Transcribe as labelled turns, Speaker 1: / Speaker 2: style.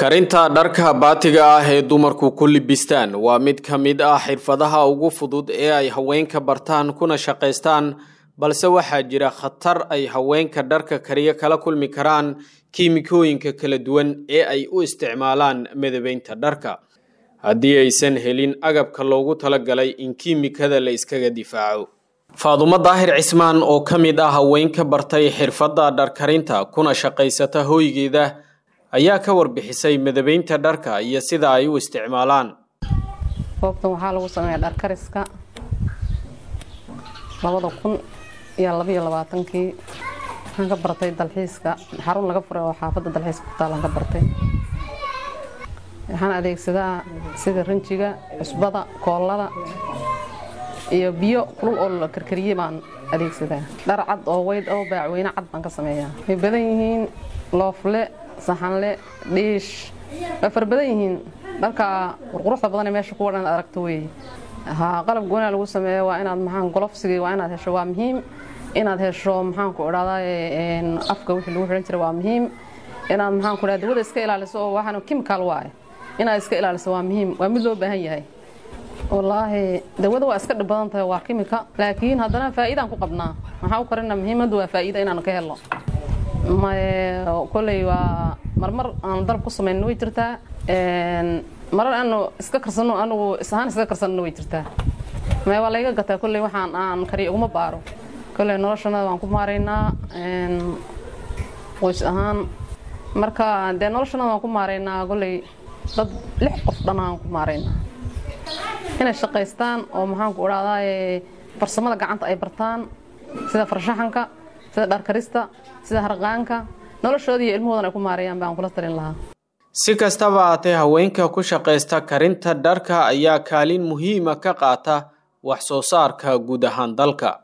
Speaker 1: karinta dharka baatiga ah ee dumarku ku libistaan waa mid ka mid ah xirfadaha ugu fudud ee ay haweenka bartaan kuna shaqaystaan balse waxaa jira khatar ay haweenka dharka kariyo kala kulmi karaan kiimikooyinka kala duwan ee ay u isticmaalaan midabeynta dharka haddii aysan helin agabka loogu talagalay in kiimikada la iskaga difaaco faadumo daahir cismaan oo ka mid ah haweenka bartay xirfadda dharkarinta kuna shaqaysata hooygeeda ayaa ka warbixisay midabeynta dharka iyo sida ay u isticmaalaan
Speaker 2: goobtan waxaa lagu sameeyaa dharkariska labada kun iyo labaiyo labaatankii waxaan ka bartay dalxiiska xarun laga furay oo xaafadda dalxiiska ku taalaan ka bartay waxaan adeegsadaa sida rinjiga cusbada koollada iyo biyo kulul oo la karkariyey baan adeegsadaa dhar cad oo weyd oo baacweyne cad baan ka sameeyaa way badan yihiin loofle saxanle dhiish way fara badan yihiin dharka qurquruxda badan ee meesha kuwa dhan aragto weeye haa qalab goonaa lagu sameeyo waa inaad maxaan golofsigii waa inaad hesho waa muhiim inaad hesho maxaan ku idhahdaa afka wixii lagu xihan jiray waa muhiim inaad maxaan ku idhahdaa dawada iska ilaaliso oo waxaan chemical waaye inaad iska ilaaliso waa muhiim waa mid loo baahan yahay wallaahi dawada waa iska dhib badan tahay waa kimika laakiin haddana faa'iidaan ku qabnaa maxaa u karina muhiimaddu waa faa'iida inaan ka helo koley waa marmar aan dalab ku samayno way jirtaa marar aanu iska karsano anugu isahaan iska karsanno way jirtaa mae waa layga gataa kolley waxaan aan kariyo uguma baaro kolley noloshanada waan ku maaraynaa qoys ahaan marka dee noloshanada waan ku maaraynaa kolley dad lix qof dhan aan ku maaraynaa inay shaqaystaan oo maxaan ku idhahdaa farsamada gacanta ay bartaan sida farshaxanka sida dharkarista sida harqaanka noloshooda iyo ilmahoodan ay ku maareeyaan baan kula talin lahaa
Speaker 1: si kastaba haatee haweenka ku shaqaysta karinta dharka ayaa kaalin muhiima ka qaata wax soo saarka guud ahaan dalka